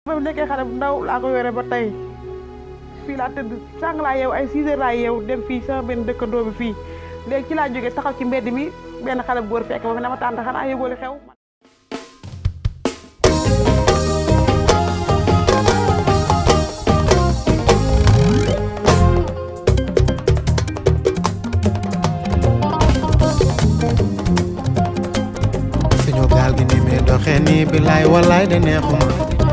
ba mu nekkee xale bu ndaw laa ko yore ba tey fii laa tëdd sàng laa yeew ay 6 heures laa yeew dem fii sama benn dëkkandoo bi fii léegi ci laa jógee taxaw ci mbedd mi benn xale bu góor fekk ma fi ne ma tànta xanaa yëgoo li xew suñu gaal gi ni muy doxee nii bilaay walaay de neexuma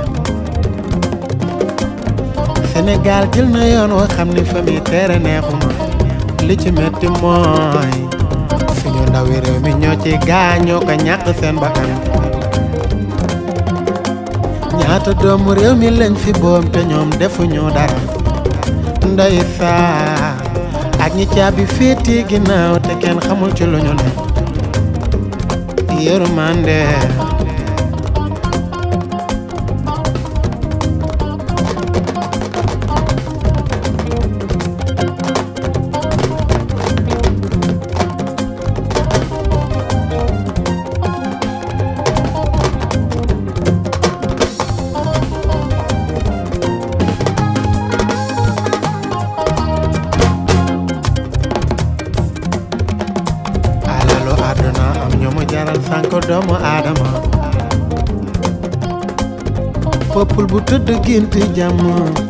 Sénégal jël na yoon woo xam ni fa muy teere neexuma li ci metti mooy suñu ndawi réew mi ñoo ci gaañoo ko ñàkk seen bakkan ñaata doomu réew mi lañ fi boom te ñoom defuñu dara ndeysaan ak ñi caabi féeti ginnaaw te kenn xamul ci lu ñu ne yërmande alalu àdduna am ñu mu jaral sànk doomu aadama peuple bu tëdd gént jàmm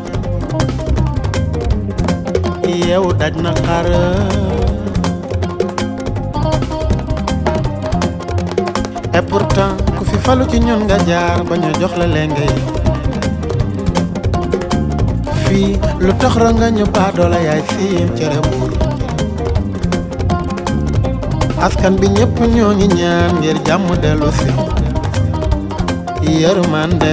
yeewu daj na xar et pourtant ku fi falu ci ñun nga jaar ba ñu jox la lenge yi fii lu tax ra nga ñu baadoola yaay siim cere buur askan bi ñëpp ñoo ngi ñaan ngir jàmm dellu si yërmande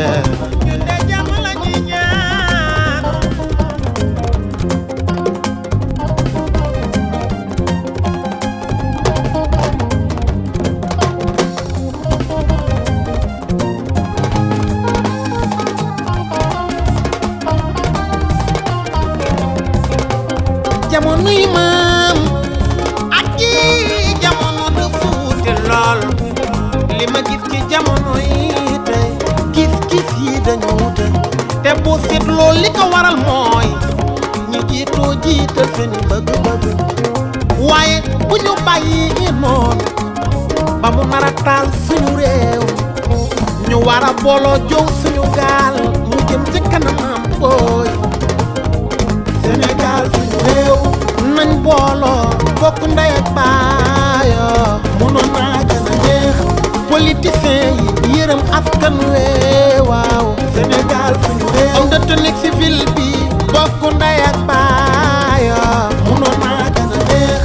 jamono yi maam ak ji jamono dafa wuute lool li ma gis ci jamono yi tey gis-gis yi dañu wuute te boo seetloo li ko waral mooy ñi jiitoo jiital seen bëgg-bëgg waaye bu ñu bàyyi noonu ba mu nar a taal suñu réew ñu war a booloo jow suñu gaal mu jëm ci kanamam booy Sénégal suñu réew nañ booloo bokk ndey ak baayoo mënoon naa gën a neex politiciens yi yërëm askan wee waaw Sénégal suñu réew homme de tenue civil bi bokk ndey ak baayoo mënoon naa gën a neex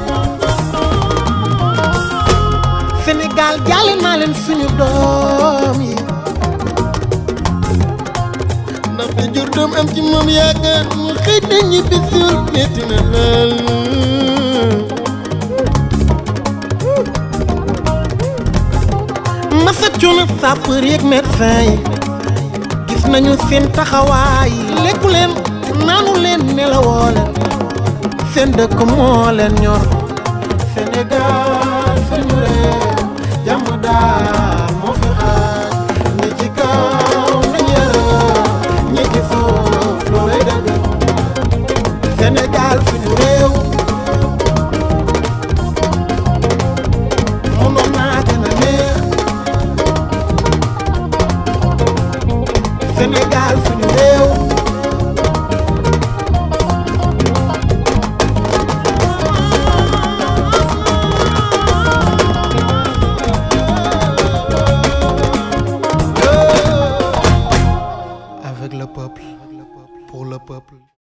Sénégal jàlle naa leen suñu doom yi ndax te jur doom am ci moom yaakaar mu xëy na ñibbi suul metti na lool masa coono sapeur yeeg médecin yi gis nañu seen taxawaay lekku leen naanu leen nelawoo leen seen dëkk moo leen ñor Sénégal suñu réew jàmm daal moo fi xaaj ñi ci kaw na yërëm ñi ci suuf loolay dëgg Sénégal suñu réew mënoon naa gën a neex Sénégal suñu réew avec le peuple pour le peuple